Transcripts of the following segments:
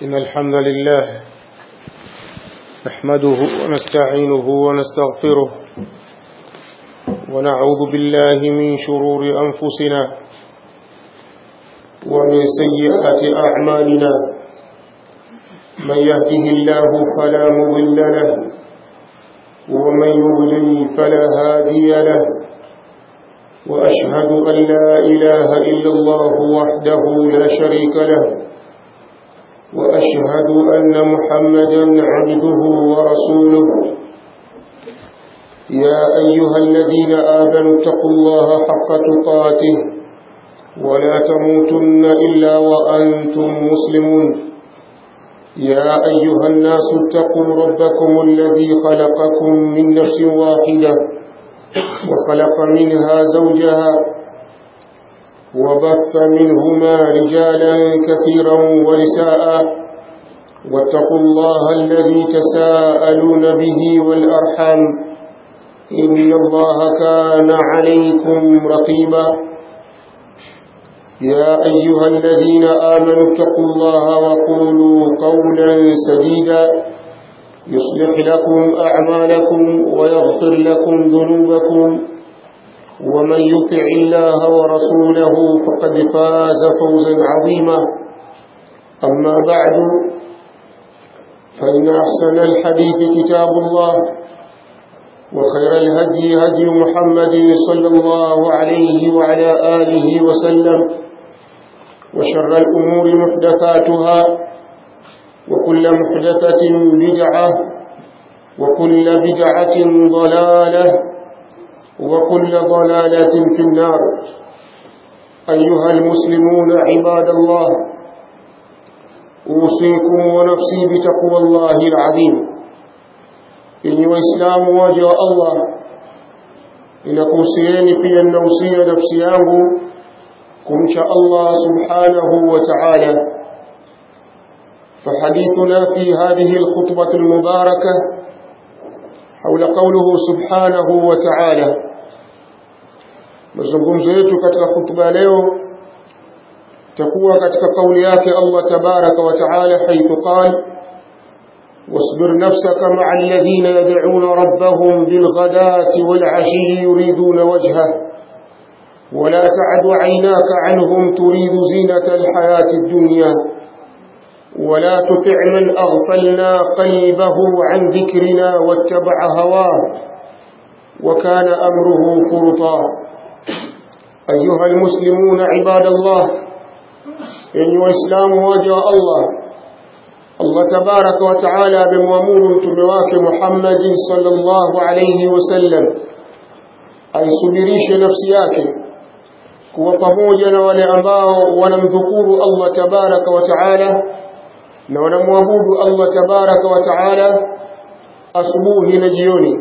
إن الحمد لله نحمده ونستعينه ونستغفره ونعوذ بالله من شرور أنفسنا ومن سيئات أعمالنا من يهده الله فلا مضل له ومن يضلل فلا هادي له وأشهد أن لا إله إلا الله وحده لا شريك له وأشهد أن محمدا عبده ورسوله يا أيها الذين آمنوا اتقوا الله حق تقاته ولا تموتن إلا وأنتم مسلمون يا أيها الناس اتقوا ربكم الذي خلقكم من نفس واحدة وخلق منها زوجها وبث منهما رجالا كثيرا ونساء واتقوا الله الذي تساءلون به والأرحام إن الله كان عليكم رقيبا يا أيها الذين آمنوا اتقوا الله وقولوا قولا سديدا يصلح لكم أعمالكم ويغفر لكم ذنوبكم ومن يطع الله ورسوله فقد فاز فوزا عظيما أما بعد فإن أحسن الحديث كتاب الله وخير الهدي هدي محمد صلى الله عليه وعلى آله وسلم وشر الأمور محدثاتها وكل محدثة بدعة وكل بدعة ضلالة وكل ضلالة في النار أيها المسلمون عباد الله أوصيكم ونفسي بتقوى الله العظيم إني وإسلام وجه الله inakuhusieni pia ninausia nafsi yangu kumcha Allah subhanahu wa ta'ala فحديثنا في هذه الخطبة المباركة حول قوله سبحانه وتعالى mazungumzo yetu katika khutba leo takuwa katika kauli yake Allah tabaraka wa taala haithu qala واصبر نفسك مع الذين يدعون ربهم بالغداة والعشي يريدون وجهه ولا تعد عيناك عنهم تريد زينة الحياة الدنيا ولا تطع من أغفلنا قلبه عن ذكرنا واتبع هواه وكان أمره فرطا أيها المسلمون عباد الله أيها الإسلام وجه الله الله تبارك وتعالى بموامور تمواك محمد صلى الله عليه وسلم أي سبريش نفسياك kuwa pamoja na wale ambao wanamdhukuru Allah tabaraka wa taala na wanamwabudu Allah tabaraka wa taala asubuhi na jioni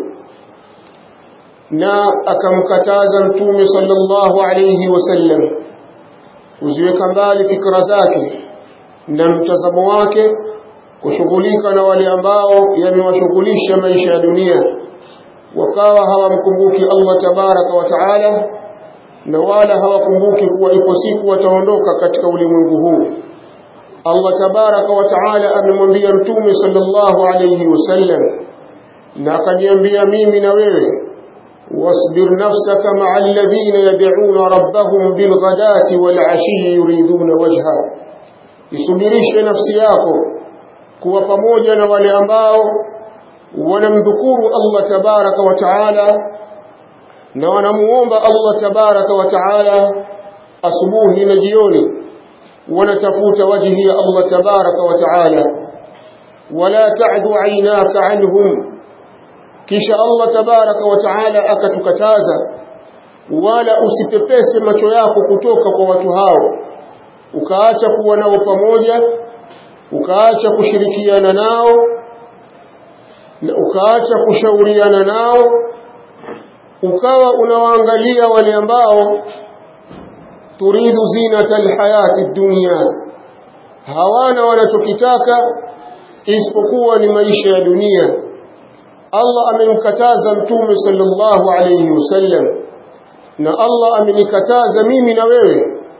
na akamkataza mtume sallallahu alayhi wasallam kuziweka mbali fikra zake na mtazamo wake kushughulika na wale ambao yamewashughulisha maisha ya dunia wakawa hawamkumbuki Allah tabaraka wa taala na wala hawakumbuki kuwa ipo siku wataondoka katika ulimwengu huu Allah tabaraka wa taala amemwambia mtume sallallahu alayhi wasallam na akaniambia mimi na wewe واصبر نفسك مع الذين يدعون ربهم بالغداة والعشي يريدون وجهه isubirishe nafsi yako kuwa pamoja na wale ambao wanamdhukuru Allah tabaraka wa taala na wanamuomba Allah tabaraka wa taala asubuhi na jioni wanatafuta wajhi ya Allah tabaraka wa taala wala ta'du aynaka anhum kisha Allah tabaraka wa taala akatukataza wala usipepese macho yako kutoka kwa watu hao ukaacha kuwa nao pamoja ukaacha kushirikiana nao na ukaacha kushauriana nao ukawa unawaangalia wale ambao turidu zinata alhayati dunya hawana wanachokitaka isipokuwa ni maisha ya dunia Allah amemkataza mtume sallallahu alayhi wasallam na Allah amenikataza mimi na wewe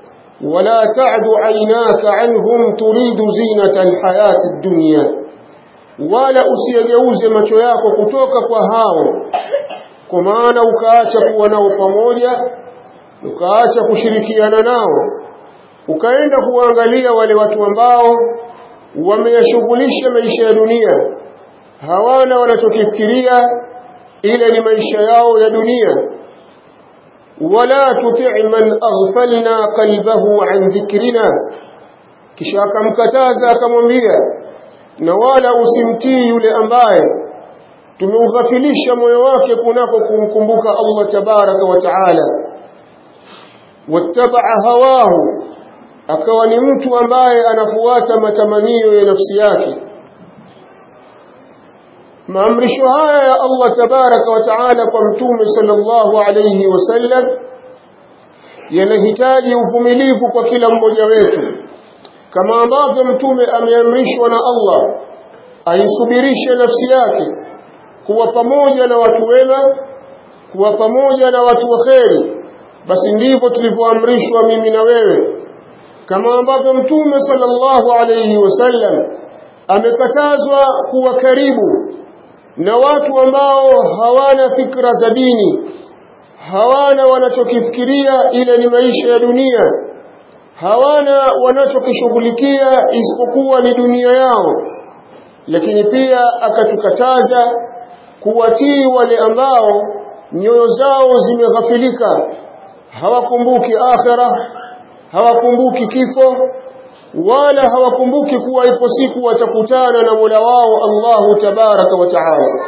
ولا تعد عيناك عنهم تريد زينة الحياة الدنيا wala usiyegeuze macho yako kutoka kwa hao kwa maana ukaacha kuwa nao pamoja ukaacha kushirikiana nao ukaenda kuangalia wale watu ambao wameyashughulisha maisha ya dunia hawana wanachokifikiria ile ni maisha yao ya dunia wala tuti' man aghfalna qalbahu an dhikrina kisha akamkataza akamwambia na wala usimtii yule ambaye tumeughafilisha moyo wake kunako kumkumbuka Allah tabaraka wa taala wattabaa hawahu akawa ni mtu ambaye anafuata matamanio ya nafsi yake maamrisho haya ya Allah tabaraka wa taala kwa mtume sallallahu alayhi wasallam yanahitaji uvumilivu kwa kila mmoja wetu kama ambavyo mtume ameamrishwa na Allah aisubirishe nafsi yake kuwa pamoja na watu wema kuwa pamoja na watu waheri basi ndivyo tulivyoamrishwa mimi na wewe kama ambavyo mtume sallallahu alayhi wasallam amekatazwa kuwa karibu na watu ambao hawana fikra za dini hawana wanachokifikiria ile ni maisha ya dunia hawana wanachokishughulikia isipokuwa ni dunia yao lakini pia akatukataza kuwatii wale ambao nyoyo zao zimeghafilika hawakumbuki akhira hawakumbuki kifo wala hawakumbuki kuwa ipo siku watakutana na Mola wao Allahu tabaraka wa taala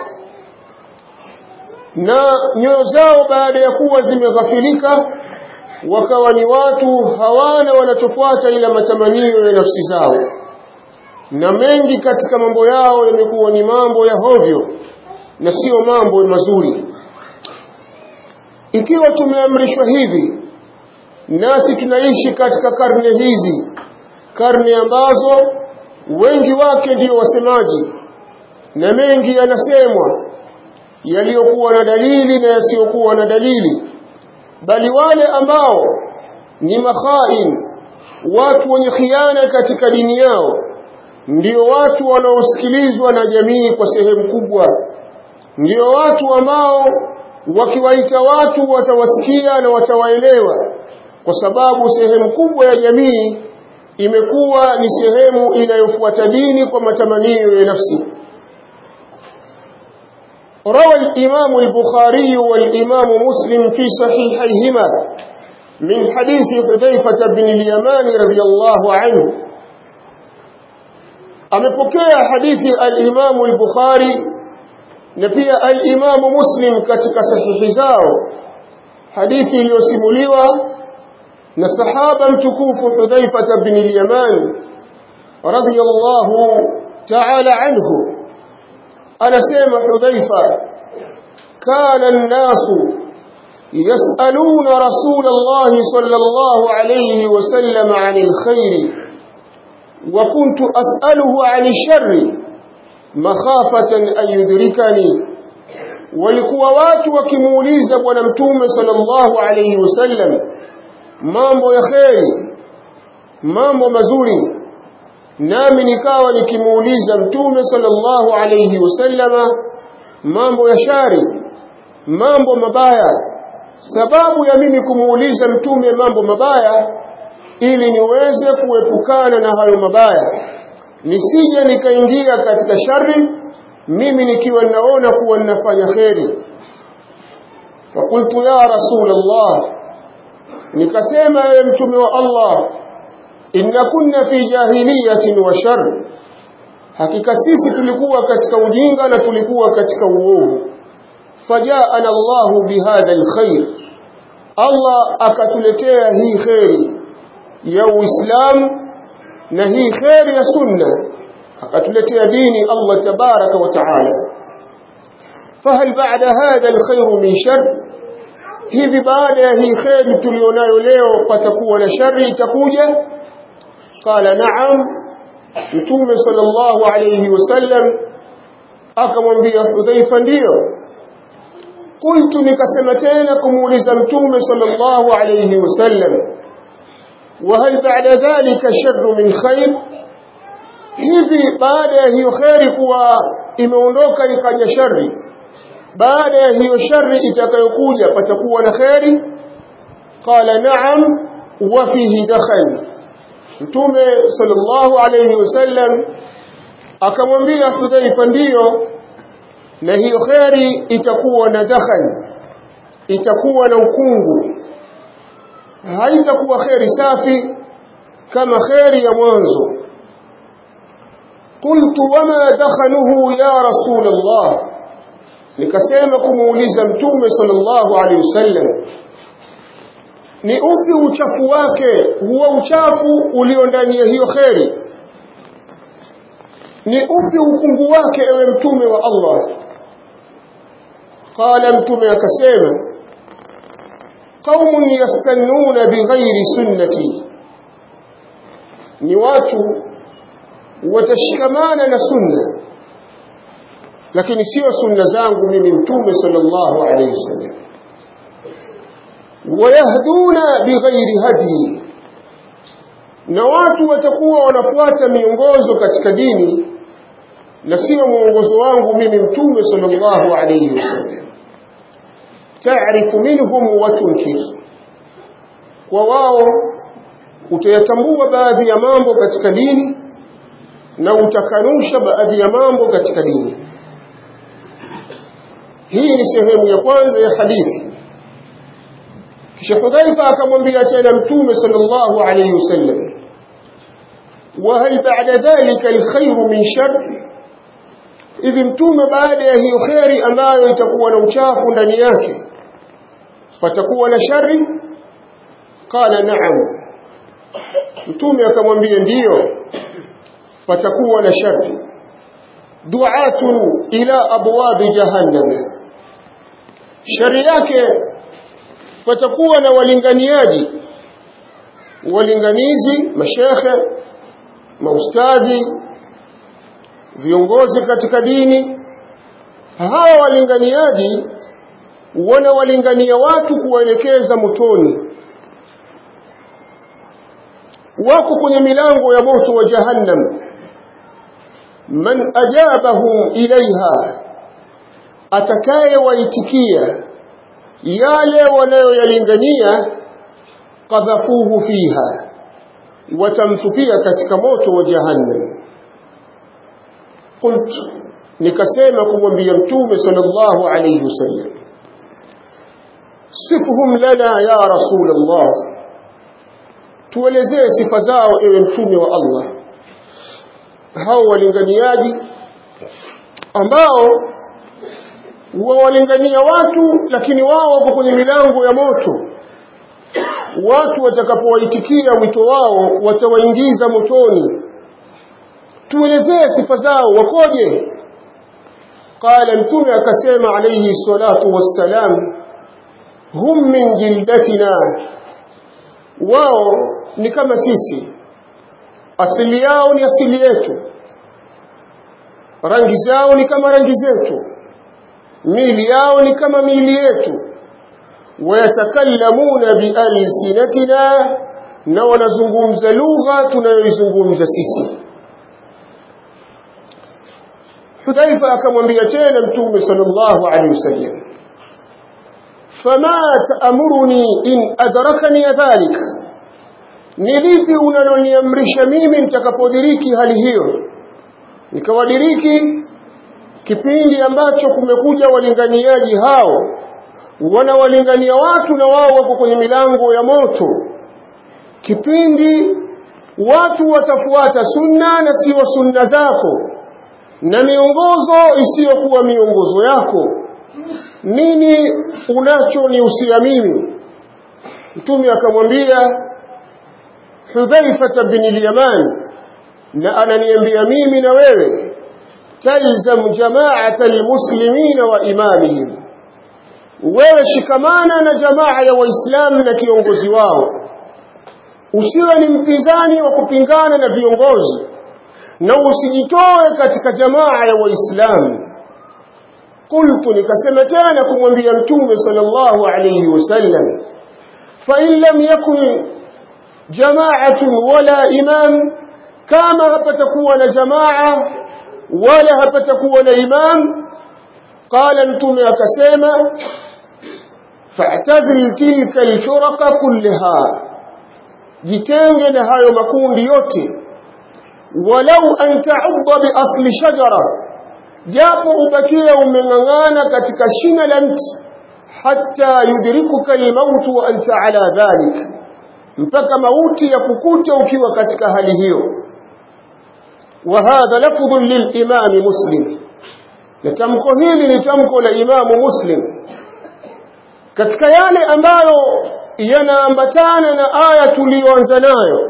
na nyoyo zao baada ya kuwa zimeghafilika wakawa ni watu hawana wanachofuata ila matamanio ya nafsi zao na mengi katika mambo yao yamekuwa ni mambo ya hovyo na sio mambo mazuri ikiwa tumeamrishwa hivi nasi tunaishi katika karne hizi karne ambazo wengi wake ndiyo wasemaji na mengi yanasemwa yaliyokuwa na dalili na yasiyokuwa na dalili bali wale ambao ni makhain watu wenye khiana katika dini yao ndio watu wanaosikilizwa na jamii kwa sehemu kubwa ndio watu ambao wakiwaita watu watawasikia na watawaelewa kwa sababu sehemu kubwa ya jamii imekuwa ni sehemu inayofuata dini kwa matamanio ya nafsi روى الإمام البخاري والإمام مسلم في صحيحيهما من حديث حذيفة بن اليمان رضي الله عنه amepokea hadithi al-Imam al-Bukhari na pia al-Imam Muslim katika sahihi zao hadithi iliyosimuliwa na sahaba mtukufu Hudhaifa ibn al-Yaman radiyallahu ta'ala anhu anasema Hudhaifa kana an-nasu يسألون رسول الله صلى الله عليه وسلم عن الخير وكنت أسأله عن الشر مخافة أن يدركني walikuwa watu wakimuuliza bwana mtume sallallahu alayhi wasallam mambo ya kheri mambo mazuri nami nikawa nikimuuliza mtume sallallahu alayhi wasallama mambo ya shari mambo mabaya sababu ya mimi kumuuliza mtume mambo mabaya ili niweze kuepukana na hayo mabaya nisije nikaingia katika shari mimi nikiwa naona kuwa ninafanya kheri fakultu ya rasul Allah nikasema ewe mtume wa Allah inna kunna fi jahiliyatin wa shar hakika sisi tulikuwa katika ujinga na tulikuwa katika uovu fajaana Allahu bihadha alkhair Allah akatuletea hii kheri ya Uislamu na hii kheri ya sunna akatuletea dini Allah tabaraka wa taala fahal ba'da hadha alkhair min shar hivi baada ya hii kheri tulionayo leo patakuwa na shari itakuja qala na'am mtume sallallahu alayhi wasallam akamwambia Hudhaifa ndio qultu nikasema tena kumuuliza mtume sallallahu alayhi wasallam وهل بعد ذلك شر من خير hivi baada ya hiyo kheri kuwa imeondoka ikaja shari baada ya hiyo shari itakayokuja patakuwa na kheri qala na'am wa fihi dakhal mtume sallallahu alayhi wasallam akamwambia Hudhaifa ndiyo na hiyo kheri itakuwa na dakhal itakuwa na ukungu haitakuwa kheri safi kama kheri ya mwanzo قلت وما دخله يا رسول الله nikasema kumuuliza mtume sallallahu alaihi wasallam ni upi uchafu wake huo uchafu ulio ndani ya hiyo kheri ni upi ukungu wake ewe mtume wa Allah qala mtume akasema qaumun yastannuna bighairi sunnati ni watu watashikamana na sunna lakini sio sunna zangu mimi mtume sallallahu alayhi wasallam wayahduna bighairi hadi na watu watakuwa wanafuata miongozo katika dini na sio mwongozo wangu mimi mtume sallallahu alayhi wasallam taarifu minhum wa tunkir kwa wao utayatambua baadhi ya mambo katika dini na utakanusha baadhi ya mambo katika dini hii ni sehemu ya kwanza ya hadithi kisha Hudhaifa akamwambia tena mtume sallallahu alayhi wasallam wa hal ba'da dhalika alkhayru min shar hivi mtume baada ya hiyo kheri ambayo itakuwa na uchafu ndani yake patakuwa na shari qala na'am mtume akamwambia ndiyo patakuwa na shari du'atun ila abwabi jahannam shari yake patakuwa na walinganiaji walinganizi mashekhe maustadhi viongozi katika dini hawa walinganiaji wanawalingania watu kuwaelekeza motoni wako kwenye milango ya moto wa jahannam man ajabahum ilaiha atakaye waitikia yale wanayoyalingania qadhafuhu fiha watamtupia katika moto wa jahannam qult nikasema kumwambia mtume sallallahu alayhi wasallam sifhum lana ya rasul allah tuelezee sifa zao ewe mtume wa Allah hao walinganiaji ambao wawalingania watu lakini wao wako kwenye milango ya moto watu watakapowaitikia mwito wao watawaingiza motoni tuelezee sifa zao wakoje qala mtume akasema alayhi salatu wassalam hum min jildatina wao ni kama sisi asili yao ni asili yetu rangi zao ni kama rangi zetu miili yao ni kama miili yetu wayatakallamuna bialsinatina na wanazungumza lugha tunayoizungumza sisi Hudhaifa akamwambia tena Mtume sallallahu alaihi wasallam fama taamuruni in adrakani dhalika ni lipi unaloniamrisha mimi nitakapodiriki hali hiyo nikawadiriki kipindi ambacho kumekuja walinganiaji hao wanawalingania watu na wao wako kwenye milango ya moto kipindi watu watafuata sunna na sio sunna zako na miongozo isiyokuwa miongozo yako nini unachonihusia mimi mtume akamwambia Hudhaifa bin al-Yaman na ananiambia mimi na wewe talzam jama'at al-muslimin wa imamihim wewe shikamana na jamaa ya waislamu na kiongozi wao usiwe ni mpinzani wa kupingana na viongozi na usijitoe katika jamaa ya waislamu qultu nikasema tena kumwambia mtume sallallahu alayhi wasallam fa in lam yakun jamaatun wala imam kama hapatakuwa na jamaa wala hapatakuwa na imam qala mtume akasema fa'tazil tilka alfuraqa kullaha jitenge na hayo makundi yote walau an ta'udda bi asli shajara japo ubakia umeng'ang'ana katika shina la mti hatta yudrikuka almaut wa anta ala dhalik mpaka mauti ya kukuta ukiwa katika hali hiyo wa hadha lafdhu lilimam muslim na tamko hili ni tamko la imamu muslim katika yale ambayo yanaambatana na aya tuliyoanza nayo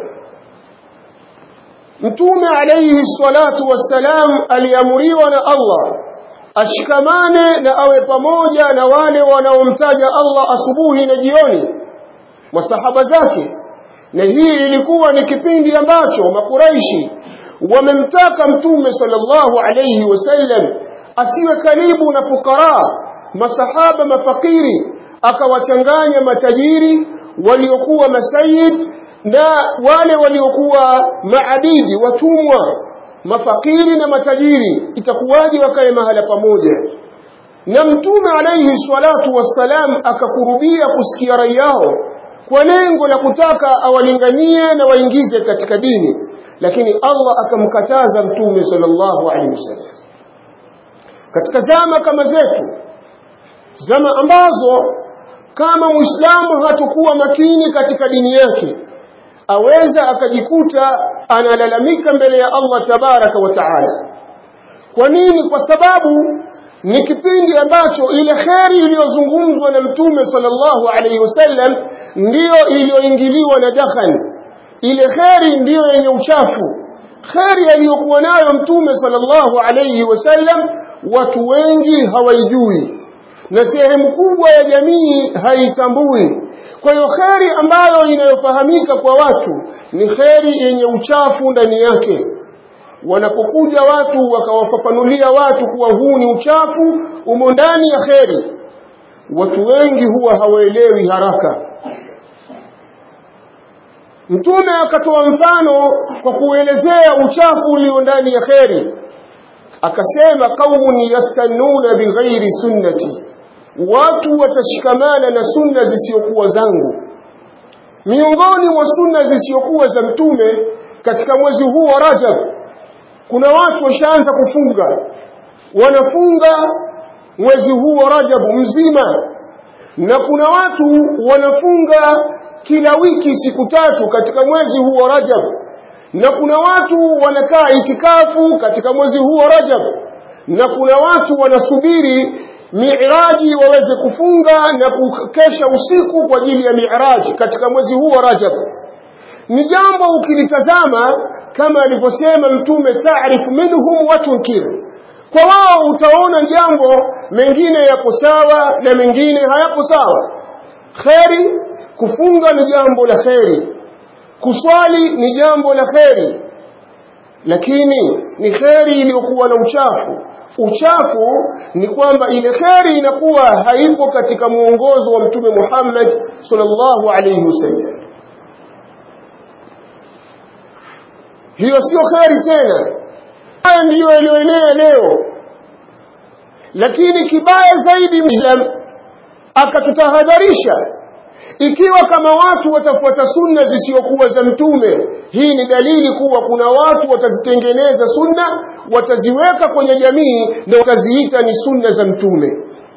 mtume alayhi salatu wassalam aliamuriwa na Allah ashikamane na awe pamoja na wale wanaomtaja Allah asubuhi na jioni masahaba zake na hii ilikuwa ni kipindi ambacho makuraishi wamemtaka mtume sallallahu alayhi wasallam asiwe karibu na fukara masahaba mafakiri akawachanganya matajiri waliokuwa masayid na wale waliokuwa maabidi watumwa mafakiri na matajiri itakuwaje wakae mahala pamoja na mtume alayhi salatu wassalam akakurubia kusikia rai yao kwa lengo la kutaka awalinganie na waingize katika dini lakini Allah akamkataza mtume sallallahu alaihi wasallam katika zama kama zetu zama ambazo kama muislamu hatakuwa makini katika dini yake aweza akajikuta analalamika mbele ya Allah tabaraka wa taala kwa nini kwa sababu ni kipindi ambacho ile kheri iliyozungumzwa na mtume sallallahu alaihi wasallam ndiyo iliyoingiliwa na dakhan ile kheri ndiyo yenye uchafu kheri aliyokuwa nayo mtume sallallahu alaihi wasallam watu wengi hawaijui na sehemu kubwa ya jamii haitambui kwa hiyo kheri ambayo inayofahamika kwa watu ni kheri yenye uchafu ndani yake wanapokuja watu wakawafafanulia watu kuwa huu ni uchafu umo ndani ya kheri watu wengi huwa hawaelewi haraka mtume akatoa mfano kwa kuelezea uchafu ulio ndani ya kheri akasema qaumun yastannuna bighairi sunnati watu watashikamana na sunna zisizokuwa zangu miongoni mwa sunna zisizokuwa za mtume katika mwezi huu wa Rajab kuna watu washaanza kufunga wanafunga mwezi huu wa Rajab mzima na kuna watu wanafunga kila wiki siku tatu katika mwezi huu wa Rajab na kuna watu wanakaa itikafu katika mwezi huu wa Rajab na kuna watu wanasubiri miiraji waweze kufunga na kukesha usiku kwa ajili ya miiraji katika mwezi huu wa Rajab ni jambo ukilitazama kama alivyosema mtume taarifu minhum wa tunkir kwa wao utaona jambo mengine yapo sawa na mengine hayapo sawa kheri kufunga ni jambo la kheri kuswali ni jambo la kheri lakini ni kheri iliyokuwa na uchafu uchafu ni kwamba ile kheri inakuwa haipo katika muongozo wa mtume Muhammad sallallahu alayhi wasallam hiyo sio kheri tena haya ndiyo yaliyoenea leo lakini kibaya zaidi Islam akatutahadharisha ikiwa kama watu watafuata sunna zisizokuwa za mtume hii ni dalili kuwa kuna watu watazitengeneza sunna wataziweka kwenye jamii na wataziita ni sunna za mtume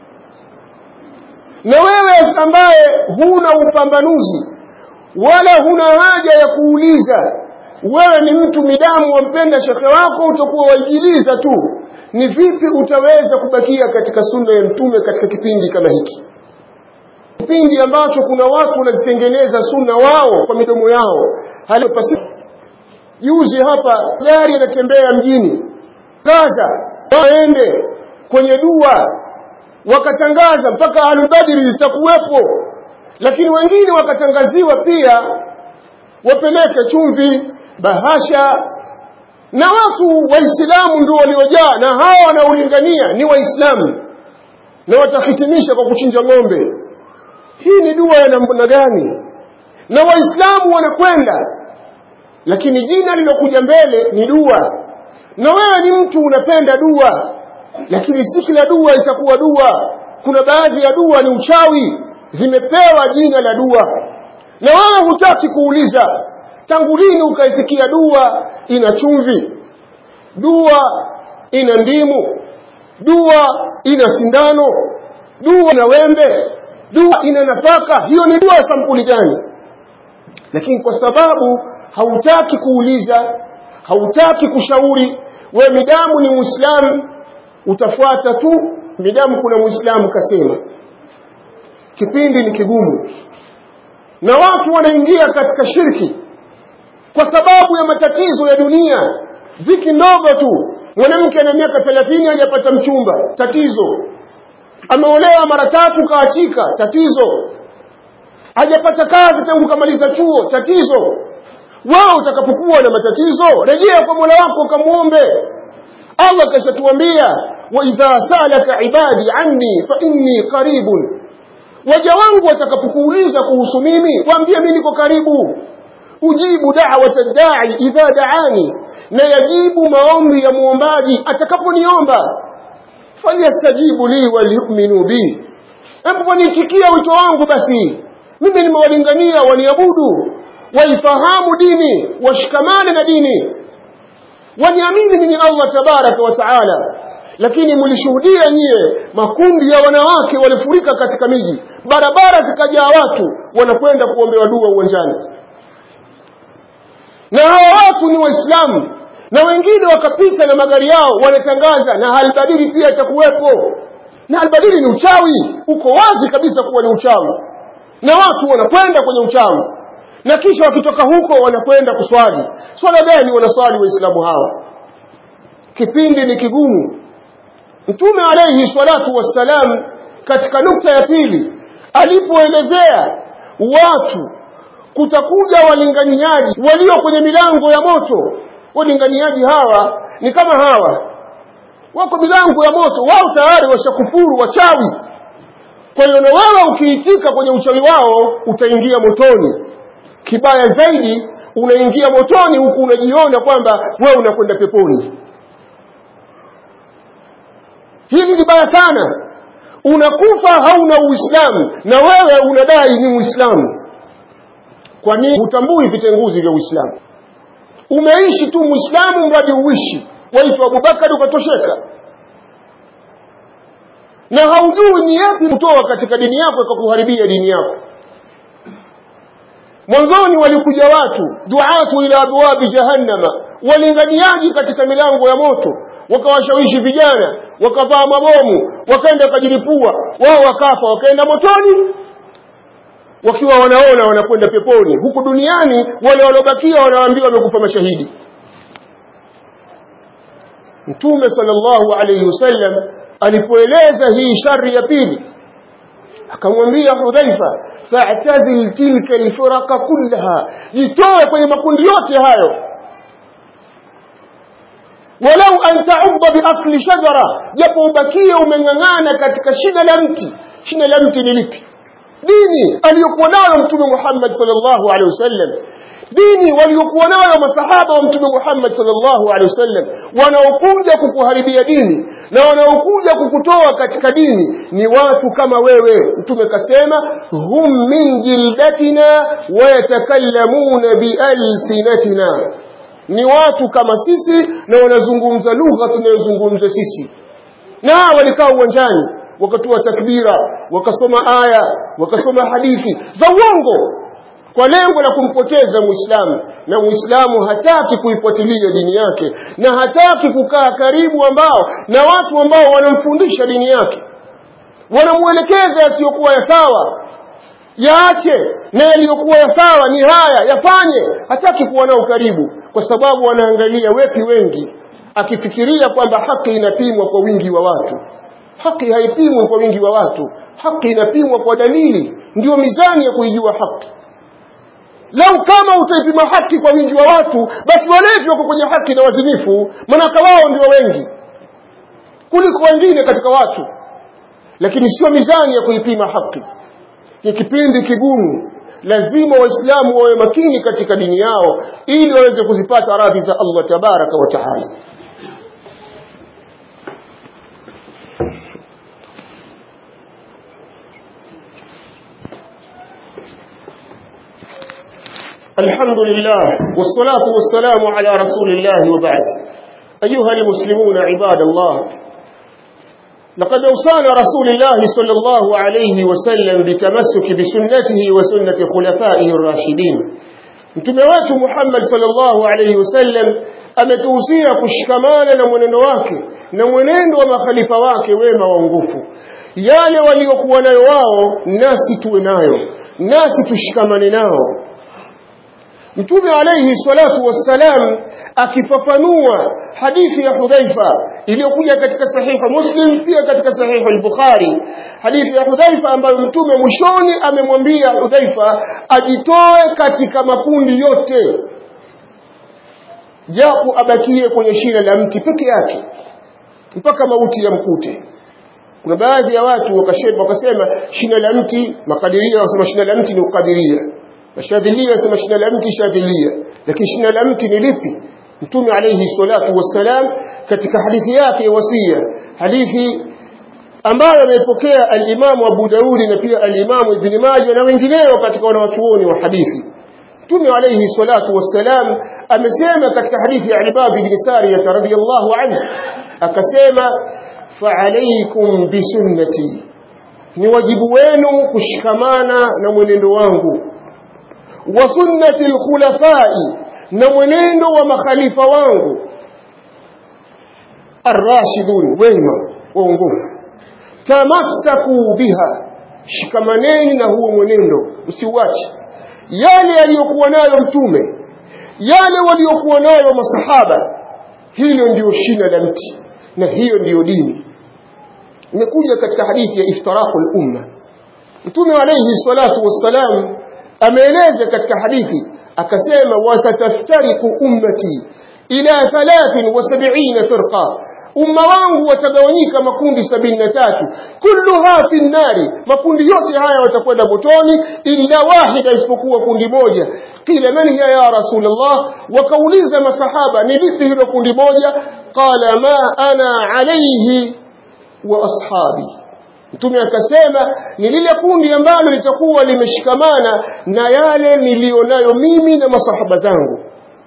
na wewe ambaye huna upambanuzi wala huna haja ya kuuliza wewe ni mtu midamu wampenda shekhe wako utakuwa waijiliza tu ni vipi utaweza kubakia katika sunna ya mtume katika kipindi kama hiki kipindi ambacho kuna watu wanazitengeneza sunna wao kwa midomo yao hali juzi hapa gari yanatembea mjini Gaza waende kwenye dua wakatangaza mpaka alubadiri zitakuwepo lakini wengine wakatangaziwa pia wapeleke chumvi bahasha na watu waislamu ndio waliojaa na hawa wanaolingania ni waislamu na watahitimisha kwa kuchinja ng'ombe hii ni dua ya namna gani na waislamu wanakwenda lakini jina lilokuja mbele ni dua na wewe ni mtu unapenda dua lakini si kila dua itakuwa dua kuna baadhi ya dua ni uchawi zimepewa jina la dua na wewe hutaki kuuliza tangu lini ukaisikia dua ina chumvi dua ina ndimu dua ina sindano dua ina wembe dua ina nafaka hiyo ni dua sampuli gani lakini kwa sababu hautaki kuuliza hautaki kushauri we midamu ni muislamu utafuata tu midamu kuna muislamu kasema kipindi ni kigumu na watu wanaingia katika shirki kwa sababu ya matatizo ya dunia dhiki ndogo tu mwanamke ana miaka 30 hajapata mchumba tatizo ameolewa mara tatu kaachika tatizo hajapata kazi tangu kamaliza chuo tatizo wewe utakapokuwa na matatizo rejea kwa Mola wako ukamwombe Allah kashatuambia wa idha salaka ibadi anni fa inni qaribun waja wangu watakapokuuliza kuhusu mimi waambie mimi niko karibu ujibu da'wata da'i idha da'ani na yajibu maombi ya muombaji atakaponiomba falyastajibu li waliyu'minu bi hebu waniitikia wito wangu basi mimi nimewalingania waniabudu waifahamu dini washikamane na dini waniamini mimi Allah tabaraka wa taala lakini mlishuhudia nyie makundi ya wanawake walifurika katika miji barabara zikajaa watu wanakwenda kuombewa dua uwanjani na hawa watu ni waislamu na wengine wakapita na magari yao wanatangaza na halbadili pia itakuwepo na halbadili ni uchawi uko wazi kabisa kuwa ni uchawi na watu wanakwenda kwenye uchawi na kisha wakitoka huko wanakwenda kuswali swala gani wanaswali waislamu hawa kipindi ni kigumu mtume alayhi salatu wassalam katika nukta ya pili alipoelezea watu kutakuja walinganiaji walio kwenye milango ya moto walinganiaji hawa ni kama hawa wako milango ya moto wao tayari washakufuru wachawi kwa hiyo na wewe ukiitika kwenye uchawi wao utaingia motoni kibaya zaidi unaingia motoni huku unajiona kwamba wewe unakwenda peponi hili ni baya sana unakufa hauna uislamu na wewe unadai ni muislamu kwa nini hutambui vitenguzi vya uislamu umeishi tu muislamu mradi uishi waitwa abubakari ukatosheka na haujui ni yapi kutoa katika dini yako ikakuharibia dini yako mwanzoni walikuja watu duatu ila abwabi jahannama walinganiaji katika milango ya moto wakawashawishi vijana wakavaa mabomu wakaenda wakajilipua wao wakafa wakaenda motoni wakiwa wanaona wanakwenda peponi huku duniani wale waliobakia wanaambiwa wamekufa mashahidi mtume sallallahu alayhi wasallam alipoeleza hii shari ya pili akamwambia hudhaifa fa'tazil tilka alfuraqa kullaha jitoe kwenye makundi yote hayo walau an ta'ubba bi asli shajara japo ubakie umeng'ang'ana katika shina la mti shina la mti ni lipi dini aliyokuwa nayo mtume Muhammad sallallahu alaihi wasallam dini waliokuwa nayo masahaba wa mtume Muhammad sallallahu alaihi wasallam wanaokuja kukuharibia dini na wanaokuja kukutoa katika dini ni watu kama wewe mtume kasema hum min jildatina wa yatakallamuna bialsinatina ni watu kama sisi na wanazungumza lugha tunayozungumza sisi na walikaa uwanjani wakatoa takbira wakasoma aya wakasoma hadithi za uongo kwa lengo la kumpoteza muislamu na muislamu hataki kuifuatilia dini yake na hataki kukaa karibu ambao na watu ambao wanamfundisha dini yake wanamwelekeza yasiyokuwa ya sawa yaache na yaliyokuwa ya sawa ni haya yafanye hataki kuwa nao karibu kwa sababu wanaangalia wepi wengi akifikiria kwamba haki inapimwa kwa wingi wa watu haki haipimwi kwa wingi wa watu haki inapimwa kwa dalili ndio mizani ya kuijua haki lau kama utaipima haki kwa wingi wa watu basi walevi wako kwenye haki na wazinifu manaka wao ndio wengi kuliko wengine katika watu lakini sio mizani ya kuipima haki ni kipindi kigumu lazima waislamu wawe makini katika dini yao ili waweze kuzipata radhi za Allah tabaraka wa taala الحمد لله والصلاة والسلام على رسول الله وبعد أيها المسلمون عباد الله لقد أوصانا رسول الله صلى الله عليه وسلم بتمسك بسنته وسنة خلفائه الراشدين mtume wetu Muhammad sallallahu alayhi wasallam ametuhusia kushikamana na mwenendo wake na mwenendo wa makhalifa wake wema waongofu yale waliokuwa nayo wao nasi tuwe nayo nasi tushikamane nao Mtume alayhi salatu wassalam akifafanua hadithi ya Hudhaifa iliyokuja katika sahiha Muslim pia katika sahiha al-Bukhari hadithi ya Hudhaifa ambayo Mtume mwishoni amemwambia Hudhaifa ajitoe katika makundi yote japo abakie kwenye shina la mti peke yake mpaka mauti ya mkute kuna baadhi ya watu wakasema wakasema shina la mti makadiria wasema shina la mti ni ukadiria Mashadhilia wasema shina la mti shadhilia lakini shina la mti ni lipi Mtume alayhi salatu wassalam katika hadithi yake ya wasia hadithi ambayo ameipokea al-Imam Abu Daudi na pia al-Imam Ibn Majah na wengineo katika wanawachuoni wa hadithi Mtume alayhi salatu wassalam amesema katika hadithi ya Ibad ibn Sariyah radhiyallahu anhu akasema fa'alaykum bisunnati ni wajibu wenu kushikamana na mwenendo wangu wa sunnati alkhulafai na mwenendo wa makhalifa wangu arrashidun wema waongofu tamassaku biha shikamaneni na huo mwenendo usiuache yale aliyokuwa nayo mtume yale waliokuwa nayo masahaba hilo ndiyo shina la mti na hiyo ndiyo dini imekuja katika hadithi ya iftiraqul umma mtume alayhi salatu wassalam ameeleza katika hadithi akasema wasataftariku ummati ila 73 firqa umma wangu watagawanyika makundi sabini na tatu kulluha fi nnari makundi yote haya watakwenda motoni illa wahida isipokuwa kundi moja qila man hiya ya rasulullah wakauliza masahaba ni lipi hilo kundi moja qala ma ana alayhi wa ashabi Mtume akasema ni lile kundi ambalo litakuwa limeshikamana na yale nilionayo mimi na masahaba zangu.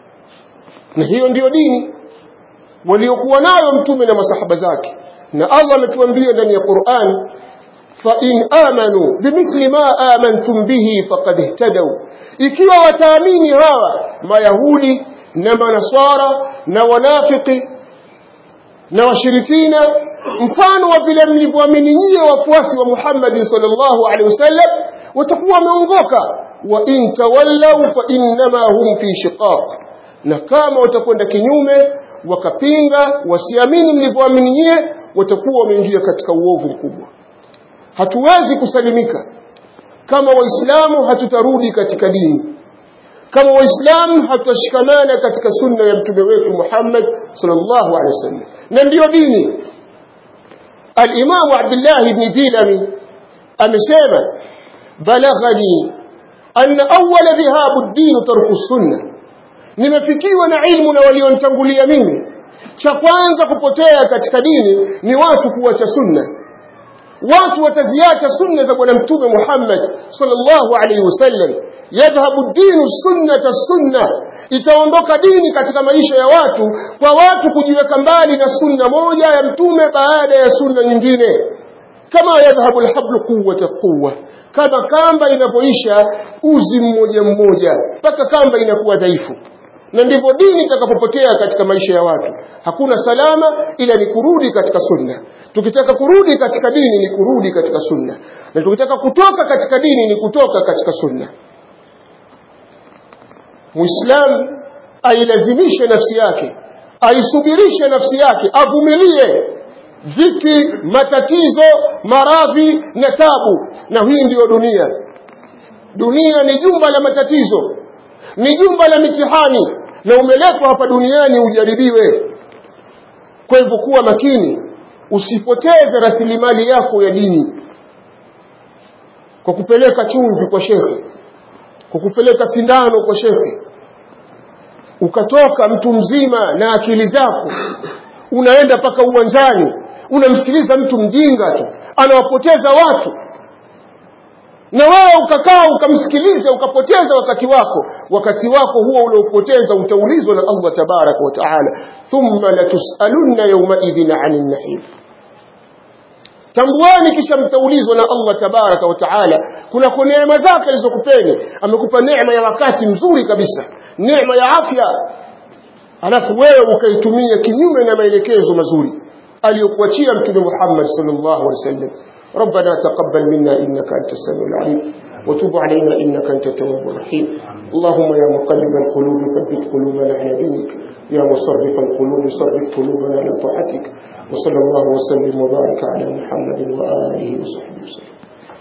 Na hiyo ndiyo dini waliokuwa nayo mtume na masahaba zake. Na Allah ametuambia ndani ya Qur'an fa in amanu bimithli ma amantum bihi faqad ihtadaw. Ikiwa wataamini hawa Mayahudi na Manaswara na wanafiki na washirikina mfano wa vile mlivyoamini nyie wafuasi wa Muhammad sallallahu alaihi wasallam watakuwa wameongoka wa in tawallaw fa innama hum fi shiqaq na kama watakwenda kinyume wakapinga wasiamini mlivyoamini nyie watakuwa wameingia katika uovu mkubwa hatuwezi kusalimika kama waislamu hatutarudi katika dini kama waislamu hatutashikamana katika sunna ya mtume wetu Muhammad sallallahu alaihi wasallam na ndiyo dini الإمام عبد الله بن ديلمي أمسيما بلغني أن أول ذهاب الدين ترك السنة nimefikiwa na ilmu na walionitangulia mimi cha kwanza kupotea katika dini ni watu kuacha sunna watu wataziacha sunna za bwana mtume Muhammad sallallahu alaihi wasallam yadhhabu dinu sunnata sunna itaondoka dini katika maisha ya watu kwa watu kujiweka mbali na sunna moja ya mtume baada ya sunna nyingine kama yadhhabu alhablu quwwata quwwa kama kamba inapoisha uzi mmoja mmoja mpaka kamba inakuwa dhaifu na ndivyo dini itakapopotea katika maisha ya watu hakuna salama ila ni kurudi katika sunna tukitaka kurudi katika dini ni kurudi katika sunna na tukitaka kutoka katika dini ni kutoka katika sunna muislamu ailazimishe nafsi yake aisubirishe nafsi yake avumilie dhiki matatizo maradhi na tabu na hii ndiyo dunia dunia ni jumba la matatizo ni jumba la mitihani na umeletwa hapa duniani ujaribiwe kwa hivyo kuwa makini usipoteze rasilimali yako ya dini kwa kupeleka chumvi kwa shekhe kukupeleka sindano kwa shekhe ukatoka mtu mzima na akili zako unaenda mpaka uwanjani unamsikiliza mtu mjinga tu anawapoteza watu na wewe ukakaa ukamsikiliza ukapoteza wakati wako wakati wako huo uliopoteza utaulizwa na Allah tabaraka wa taala thumma latusalunna yawmaidhin anin na'im tambuani kisha mtaulizwa na Allah tabaraka wa taala kuna kwa neema zake alizokupeni amekupa neema ya wakati mzuri kabisa neema ya afya alafu wewe ukaitumia kinyume na maelekezo mazuri aliyokuachia mtume Muhammad sallallahu alaihi wasallam ربنا تقبل منا إنك أنت السميع العليم وتب علينا إنك أنت التواب الرحيم اللهم يا مقلب القلوب ثبت قلوبنا على دينك يا مصرف القلوب صرف قلوبنا على طاعتك وصلى الله وسلم وبارك على محمد وآله وصحبه وسلم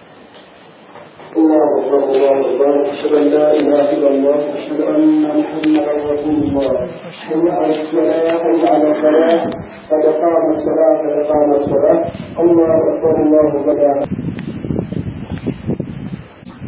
الله أكبر الله أكبر أشهد أن لا إله إلا الله أشهد أن محمدا رسول الله حي على الصلاة حي على الفلاح قد قامت الصلاة قد قامت الصلاة الله أكبر الله أكبر